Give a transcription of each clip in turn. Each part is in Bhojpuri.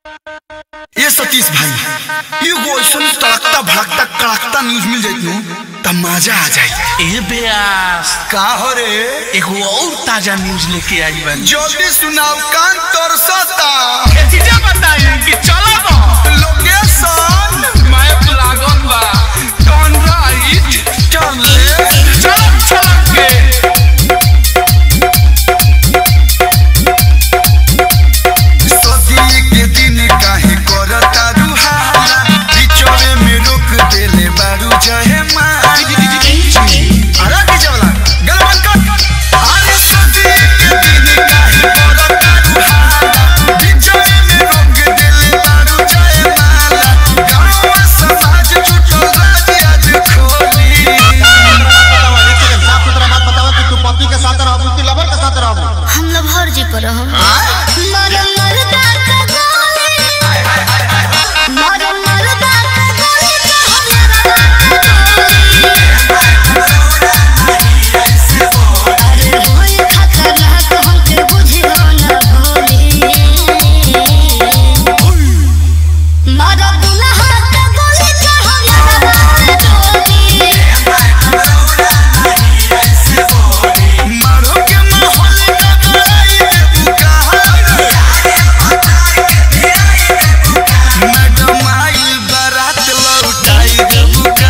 ये सतीश भाई एगो ऐसन तड़कता भड़कता कड़कता न्यूज मिल जाइत नु त मजा आ जाई ए बेयास का हो रे एगो और ताजा न्यूज लेके आई बानी जल्दी सुनाओ कान तरसता चीजें बताई कि चलो ना लोकेशन मैप लागल बा टर्न राइट टर्न लेफ्ट चलक चलक के सदी के दिन काहे करता रुहाला बिचौरे में रोक देले बारू जहे माला अरे पीछे वाला गलबन कर अरे सदी के दिन काहे करता रुहाला बिचौरे में रोक देले बारू जहे माला गांव समाज जुटल राज आज खोली साफ सुथरा बात बताओ कि तू पति के साथ रहबू कि लवर के साथ रहबू हम लभर जी पर हम मर मरदा का गोली मर मरदा का गोली तो हम अरे होई खतरनाक हमके बुझियो न भोली मर दुल्हा का गोली तो हम डोली मारो के माहौल का गड़ाई देबू कहा मैडम आई बारात लौटाई देबू का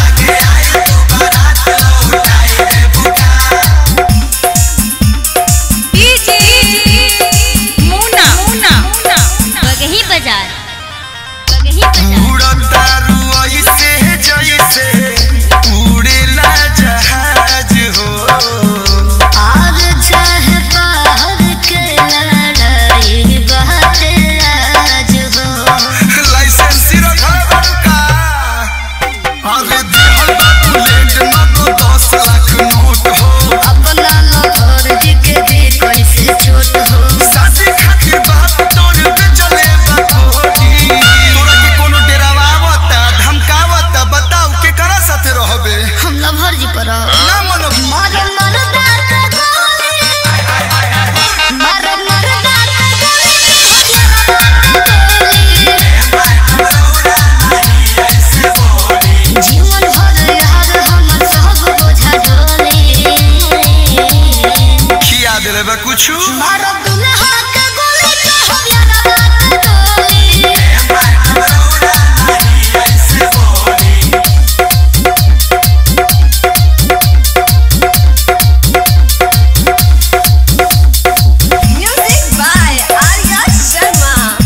बगही बाजार बगही बाजार उड़तारू ऐसे जैसे उड़ेला जहाज हो और चाहे बाहर के लड़ाई बात आज हो लाइसेंस रखल बड़का अरे दिहल बा बुलेट नगो दस लाख नोट हो अपना लहर जी के भी कैसे छोट हो शादी खातिर बाप तोर पे चले बा कोठी तोरा के कोनो डेरावा आवता धमकावता बताऊ के करा साथे रहबे हम लहर जी पर ना मनो मर मरदा का गोली मर मरदा का गोली जीवन भर यार हम सब बोझा ढोली खिया देले बा कुछु मारो दुल्हा के गोली तो हम यारा बात डोली Music by Arya Sharma.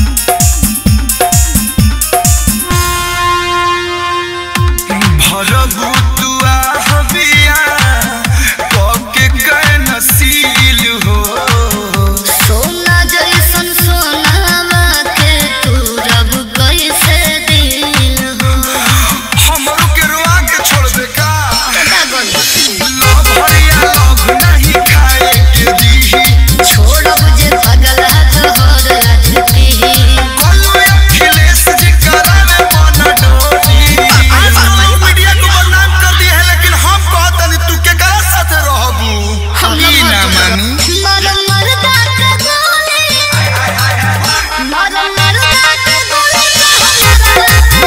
भरबू तुआ हबिया कके कै नसील हो सोना जैसन सोनावा के तू रब कैसे दिल हो हमरो के रुआ के छोड़ दे का का गोली लव हरिया लव नहीं खाए के दीही छोड़ब जे पगला तोहर आज पीही कलू अखिलेश जी करावे मन डोली सोनू मीडिया को बदनाम कर दिए है लेकिन हम कहतनी तू के करा साथे रहबू हम ई ना मानी मर मरदा का गोली मर मरदा का गोली तो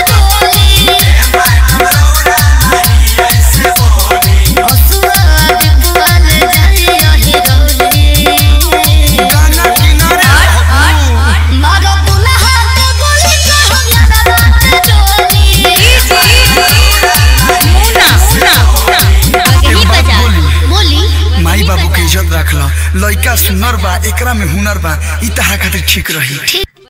हम डोली हसुआ डिपुआ ले जाई अही गौरी गाना किनारे रहबू मारो दुल्हा के गोली तो हम यारा बात डोली बगही बाजार बोली माई बाबू के इज्जत रख ल लइका सुनर बा एकरा में हुनर बा ई तहरा खातिर ठीक रही ठीक